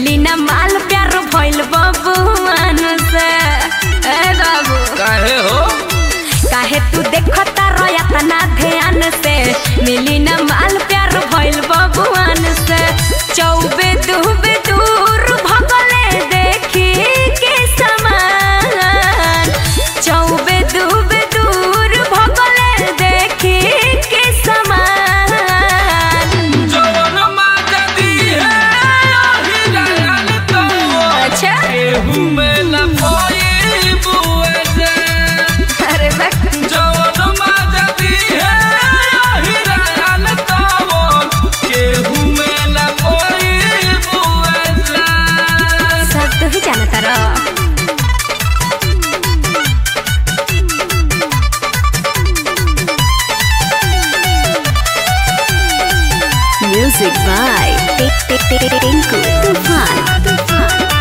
मिली न माल प्यार भइल बबुआन से ए बाबू काहे हो काहे तू देखता रोया तना ध्यान से मिली न माल प्यार भइल बबुआन से चौबे दुबे दूर भगले देखी के समान चौबे दुबे दूर भगले देखी के समान जवन माता दी है आही रान तो अच्छा केहू में न कोई बुए से अरे बक जवन माता दी है आही रान तो केहू में न कोई बुए से सब तो ही जानता रह Music by Tinku Tufan.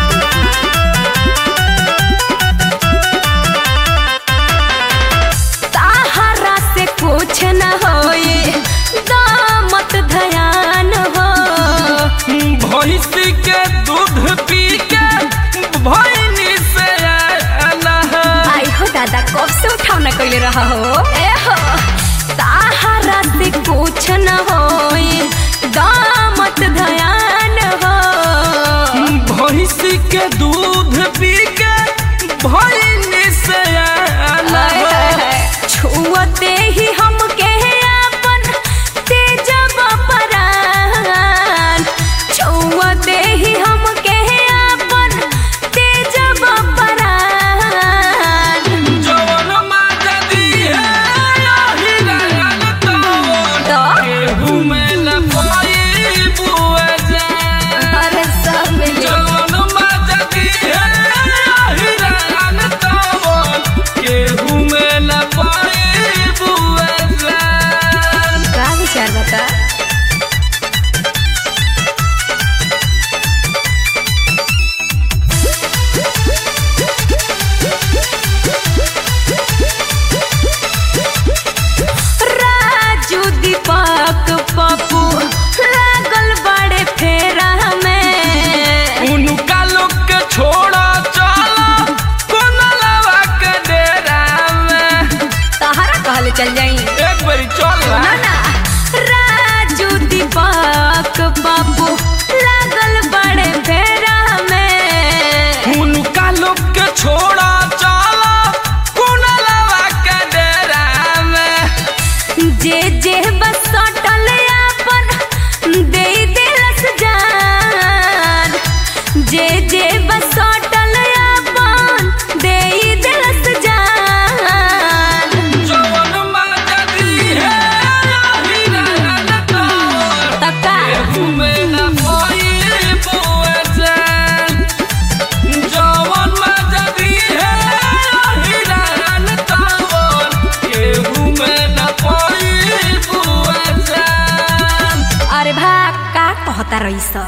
सहारा से कुछ न होए दामत धयान हो भैंस के दूध पी के भैनी से आना है आई हो दादा कब से उठाव न कैले रहा हो ए हो सहारा से कुछ न होए दामत धयान हो भैंस के दूध पी के भैनी से आना हाय, हाय, है हाय। छुअते ही हम के अपन तेजब परान छुअते ही हम के अपन तेजब परान जवन माता दी है आही रान तो तो केहू में न कोई बुए से अरे सब मिले जवन माता दी है आही रान तो केहू में न कोई बुए से का विचार बता राजू दीपक पप्पू लागल बड़े फेरा में उनका लोग के छोड़ा चला कोनलवा के डेरा में तहरा कहले चल जाई एक बारी चल ना ना राजू दीपक बाबू लागल बड़े फेरा में उनका लोग के छोड़ा चला कोनलवा के डेरा में जे जे बस सटल अपन दे दिलस जान जे जे बस सटल अपन दे दिलस जान जवन माता दी है आही रान तो तका केहू में न कोई बुए से जवन माता दी है आही रान तो केहू में न कोई बुए से अरे भा का कहता रही